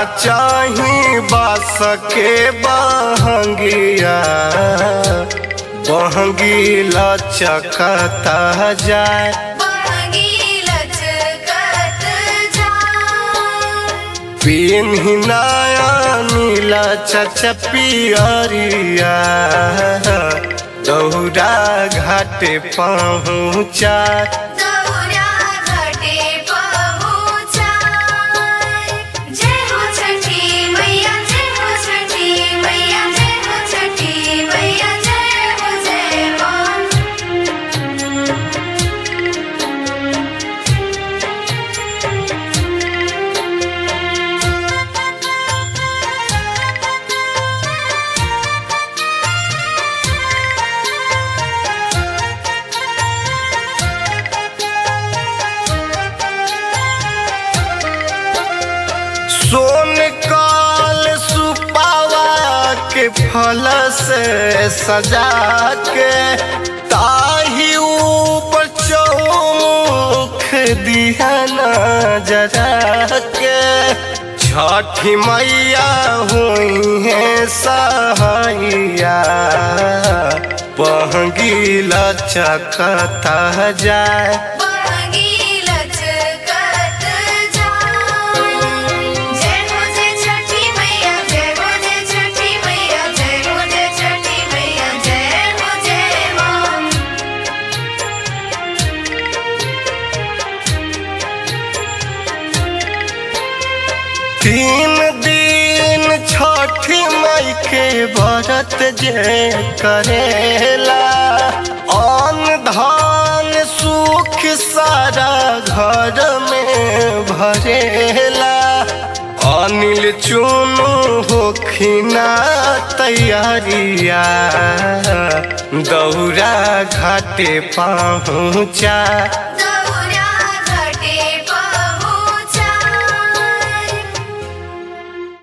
चाही बास के बहंगिया बहंगी लचकता जाए बहंगी लचकत जाए पिन्ही नया नीला चचपियरिया दौरा घाटे पहुँचा दौरा घाटे पहुँचाए जय हो छठी मैया जय हो छठी मैया जय हो छठी मैया जय हो जय माँ सोन काल सुपावा के फल से सजा के ताही ऊपर चौमुख दिया जरा के छठी मैया हुई है सहाइया पहगी लचकता जाए बहंगी लचकत जाए जय हो जय छठी मैया जय हो जय छठी मैया जय हो जय छठी मैया जय हो जय माँ तीन दिन छठी मई के व्रत जे करेला अन्न धान सुख सारा घर में भरेला अनिल चुनु होखिना तैयारिया दौरा घाटे पहुँचा